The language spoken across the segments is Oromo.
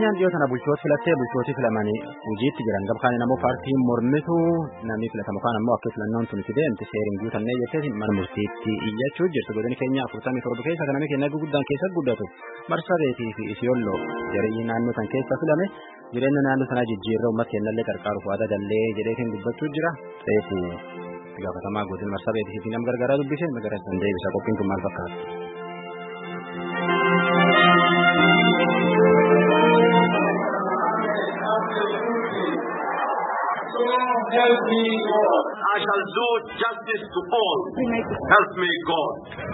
Oromiyaan dhiyoo tana bulchoota filattee bulchootii filamanii hojiitti jiran gabkaan immoo paartiin mormituu namni filatamu kaan ammoo akka filannoon tun deemte seeriin guutannee jettee mana murtiitti iyyachuu jirtu godini keenya afurtamii torba keessa kan namni keenya guddaan keessa guddatu marsabeetii fi isiyolloo jarii naannoo tan keessa filame jireenya naannoo sanaa jijjiirra uummata keenyallee qarqaaruuf waada gallee jedheetiin dubbachuu jira reefu gaafatamaa godin marsabeetii fi nam gargaaraa dubbisee magara san deebisa qophiin kun maal fakkaata. help me God. I shall do justice to all. Help me God.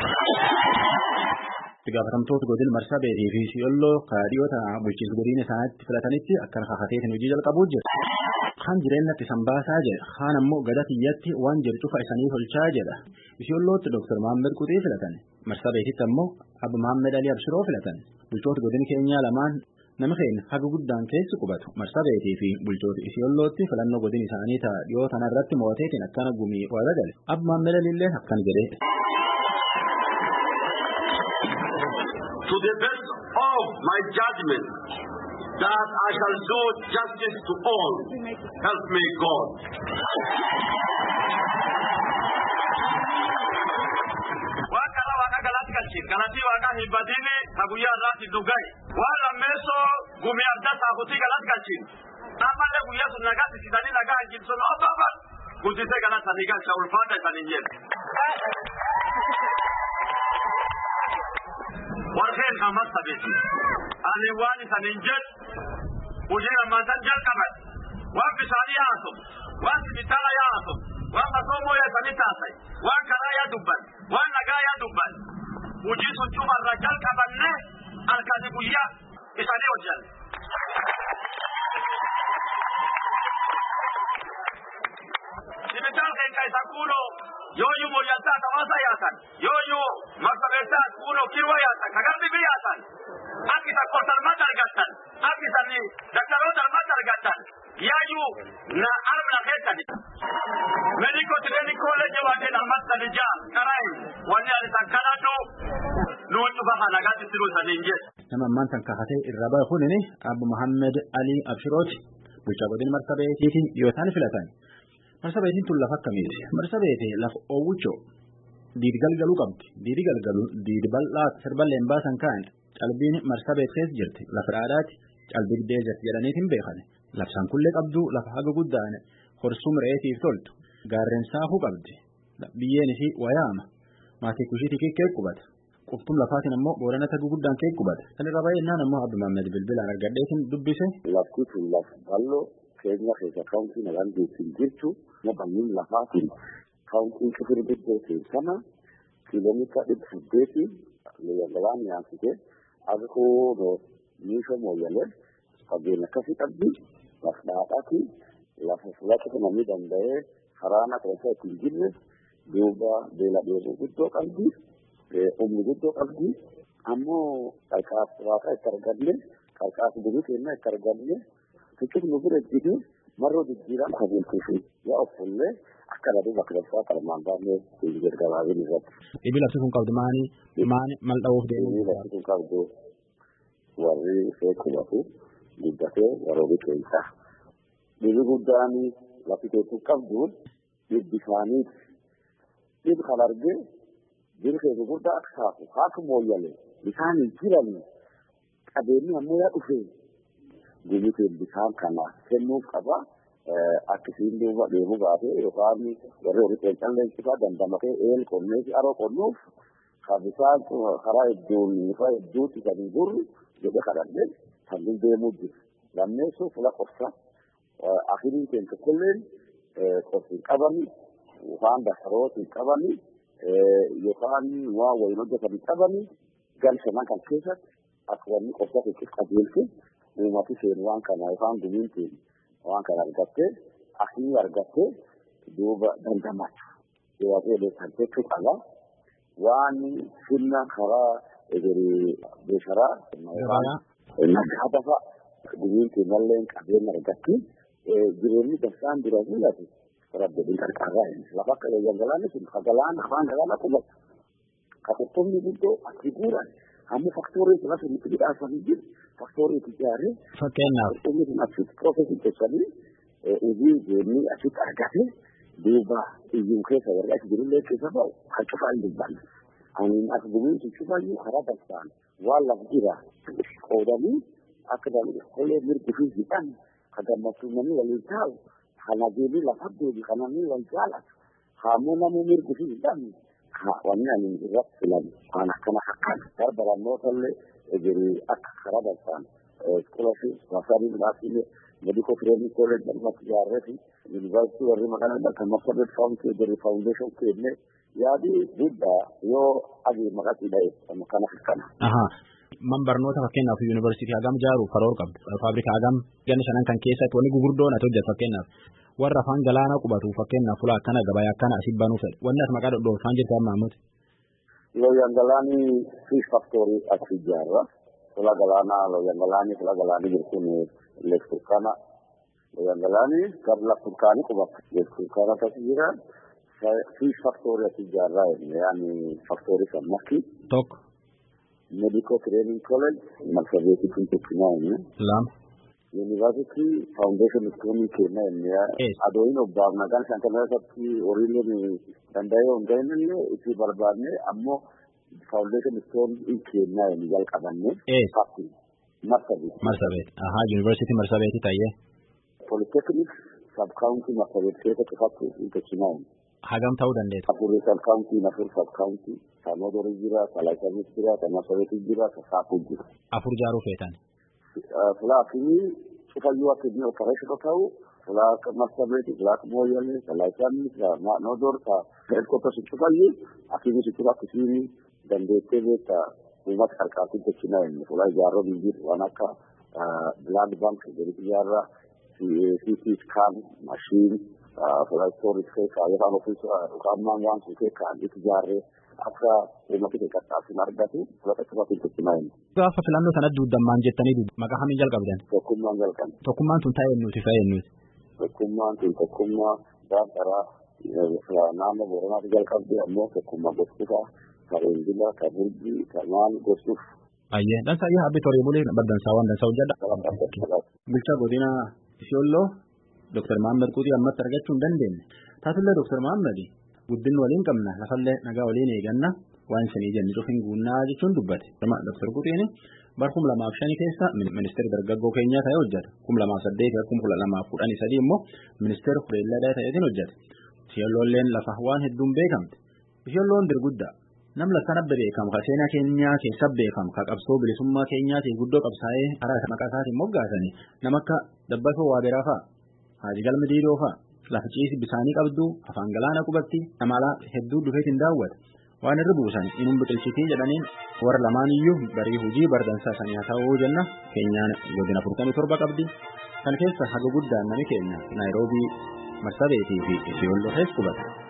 gaafatamtoota godin marsabeetii fi siyolloo kaadhiyoota bulchiinsa godina isaaniitti filatanitti akkana kakateetiin hojii jalqabuu jira. Kaan jireenyatti san baasaa jedha. Kaan ammoo gada tiyyatti waan jedhu cufa isanii tolchaa jedha. Isiyollootti Dr. Maammed Quxii filatan. Marsabeetitti ammoo Abba Maammed Alii Abshiroo filatan. Bulchoota godin keenyaa lamaan nama keenya haga guddaan keessi qubatu marsabeetii fi bulchoota isiyollootti filannoo godin isaanii ta'a dhiyoo tanarratti moo'ateetiin akkana gumii waada gale. Abba Maammed Aliillee akkana jedhee. To the best of my judgment that I shall do justice to all. Help me God. waan karaa waaqa galatti galchiin galatti waaqa hin badini ka guyyaa irraatti dhugai waan lammeessoo gumii adda saafutii galatti galchiin ammallee guyyaa sun nagaa sisitanii nagaa hin jibsun obbaaban guddisee galatti sanii galcha ulfaata isanii jedhe. warreen ammas tabeeti ani waan isanin jedhu hojii lammaasan jalqaban waan bishaanii yaa'atu waan sibitaala yaa'atu waan masoomoo yaasanii taasai waan karaa yaa dubban waan nagaa yaa dubban hojii sun cufarra jalqabanne halkani guyyaa isaanii hojjan. Sibitaal keenya isa kuunoo yooyu moyyaltaa tawaasa yaasan yooyu marsabeessaa kuunoo kirwa yaasan kagarbi bi yaasan akkisa kosalmat argattan akkisani daktaroota almat argattan yaayu na armna keessani mediko tireni kolleje waadeen almat sadija karain wanni ani san kanadhu nuun cufa kanagaatti tiruu saniin jedhe. Nama ammaan tan kakatee irra bahe kunini Abbo Muhammed Ali Abshirooti bulchaa godin marsabeetiitiin dhiyootaan filatan. Marsabeetiin tun lafa akkamiiti? Marsabeeti lafa oowwichoo diidi galgaluu qabdi. Diidi galgalu diidi bal'aa sirballeen baasan kaan calbiin marsabeet keessa jirti. Lafa dhaadhaati calbigdee jirti jedhaniitiin beekan. Labsaan kullee qabdu lafa haga guddaan horsuu mireetiif toltu. Gaarreen saafuu qabdi. Biyyeen isii wayaama. Maatii kushiitii kikkee qubata. Quftum lafaatiin ammoo boorana tagu guddaan kee qubata. Kan irra baay'inaan ammoo Abdi Maammed Bilbilaan argadheetiin dubbise. Lafti tun lafa bal'oo keenya keessa kaawuntiin alaan beekin jirtu nabannin lafaatiin kaawuntiin kifir biddee keessana kiiloomeetira dhibba saddeetii leeyyagalaa nyaasite akka koodoo miisha mooyyalee fageenya akkasii qabdi lafa dhaadhaati lafa filatu namni danda'ee karaana keessa ittiin jirre duuba beela dheebuu guddoo qabdi humni guddoo qabdi ammoo qarqaas waaqa itti arganne qarqaas durii keenya itti arganne Fiqir nu bira jide marroo jijjiiraan qabeeltuufi yaa offollee akka dhadhu bakka dafaa qalmaan baafnee hinjir gabaabin irratti. Dhibi lafti kun qabdu maani maani mal dha'uuf deemu. Dhibi lafti kun qabdu warri ishee qubatu guddatee warroonni keessa. Dhibi guddaan lafti keessa qabduun dhibbi isaaniiti. Dhibi kan argee jiri keessa guddaa akka saafu haaka mooyyalee bisaan hin jirani qabeenyi ammoo yaa dhufee. gumiteen bishaan kana kennuuf qaba. Akkasiin duuba deemuu baatee yookaan warri horii qeenxan leensisaa dandamatee eel qonnee fi aroo qonnuuf kan bishaan karaa hedduun lafa hedduutti kan hin gurru jedhe kadhannee kan deemuu jiru. Lammeessuu fula qorsa akiriin keenya kulleen qorsi hin qabani yookaan dasarooti hin qabani yookaan waa wayin hojjetan hin qabani galshaman kan keessatti akka wanni qorsa keessatti qajeelche uumati seen waan kana yookaan gumiin waan kana argattee akii argattee duuba dandamatu. Waaqayyo beekan jechuu qaba. Waan sirna karaa egeree beesharaa nagaa dafa gumiin keenyallee qabeenya argatti jireenyi darsaan dura mul'atu rabbiin qarqarraa lafa akka galaanni sun ka galaana afaan galaana qubatu ka qurxummii guddoo achi guuran Ammoo faktooriin kun asii nutti midhaasanii jiru faktoorii itti ijaaree. Fakkeenyaaf. Uummatni asitti piroofeesii keessanii hojii deemnee asitti argate duuba iyyuu keessa warra as jirullee keessa ba'u kan cufaa hin dubbanne. Ani as gumiinsi cufaayyuu karaa balfaan waan lafa jira qoodanii akka qolee mirgi fi hidhan kan gammachuu namni waliin taa'u kana deemee lafa deebi kan namni wal jaalatu haammoo namni mirgi fi hidhan wanni ani irratti filan waan akkana akkan barbarannoota illee egeree akka karaa balfaan iskoolashiip waasaanii midhaasilee medical training college dhalmatti ijaarreeti yuunivarsiitii warri maqaan kan marsabet faawunti egeree faawundeeshin kenne yaadii guddaa yoo adii maqatii dha'e kana akkana. Man barnoota fakkeenyaaf yuunivarsiitii hagam ijaaruuf karoora qabdu. Faabrikaa hagam ganna shanan kan keessatti wanni gugurdoon ati hojjetu fakkeenyaaf warra afaan galaanaa qubatu fakkeenyaaf fuula akkana gabaa akkana asii banuu fedhe wanni as maqaa dhodhoofaan jirtu amma ammuuti. Looyyan galaanii fiish faktoorii as ijaarra. Fuula galaanaa looyyan galaanii fuula galaanii jirtuun leek turkaana. Looyyan galaanii gara laf turkaanii qubata. Leek turkaana as jira. Fiish faktoorii as ijaarraa yaani faktoorii kan makki. Tokko. medical training college marsabeti kun tokkinaani lama university foundation iskoomii kenna inni adoyin obbaaf nagaan shan kana irratti horiileen danda'ee hundaa'inillee itti barbaadne ammoo foundation iskoomii kenna inni jalqabanne fakki marsabeti marsabeti ahaa university marsabeti tayyee polytechnic sub county marsabeti keessatti fakki tokkinaani hagam ta'uu dandeessa. Afurii sub county nafur sub county Samodori jira, Salaasanis jira, Tamasabeti jira, Sasaafu jira. Afur jaaruu feetan. Fulaa fi cufayyuu akka inni operation ta'u, fulaa akka Marsabeti, fulaa akka Mooyyalee, Salaasanis, Nodor, Headquarters cufayyuu akkini sitti akkasiin dandeettee beekta uummata qarqaartiin tolchinaa inni fulaa ijaarraa biyyi waan akka Blood Bank jedhu ijaarraa CT scan machine fulaa storage keessaa yookaan ofiis ammaan waan sun keessaa itti ijaarree akka uummati qaqqaasin argatu fudhata cufaatiin tolchinaa inni. Gaafa filannoo sanatti duudammaan jettanii maqaa hamiin jalqabdan. Tokkummaan jalqabne. Tokkummaan tun taa'ee nuti fayyee nuti. Tokkummaan tun tokkummaa daandaraa naannoo Booranaatti jalqabde ammoo tokkummaa gosoota Kareengila, Kaburgii, Kamaan gosuuf. Ayyee dansaa yaa abbi torii bulee baddansaa waan dansaa hojjedha. Bulchaa godina Isiyolloo Dr. Mahammad Quutii ammatti argachuu hin dandeenye. Taatullee Dr. Mahammad guddin waliin qabna lafallee nagaa waliin eeganna waan isinii jenni cufin guunnaa jechuun dubbate. Dr. Quutiin bar kum lamaaf shani keessa ministeera dargaggoo keenyaa ta'ee hojjeta. Kum lamaaf saddeet kum kudha lamaaf kudhanii sadii immoo ministeera beelladaa ta'eetiin hojjeta. Isiyoolloolleen lafa waan hedduun beekamte. Isiyoolloon dirguddaa. Nam lakkan abbe beekamu ka seenaa keenyaa keessa beekamu ka qabsoo bilisummaa keenyaatiin guddoo qabsaa'ee karaa maqaa isaatiin moggaasanii nama akka Dabbasoo Waaberaa fa'a. Haaji Galma Diidoo fa'a. Lafa ciisi bisaanii qabdu afaan galaana qubatti namalaa hedduu dhufeetiin daawwata. Waan irra buusan inum biqilchitii jedhaniin warra lamaan iyyuu barii hojii bardansaa sanii haa ta'uu jenna keenyaan godina afurtamii torba qabdi. Kan keessa haga guddaan nami keenya Naayiroobii Marsabeetii fi Isiyooloo keessa qubata.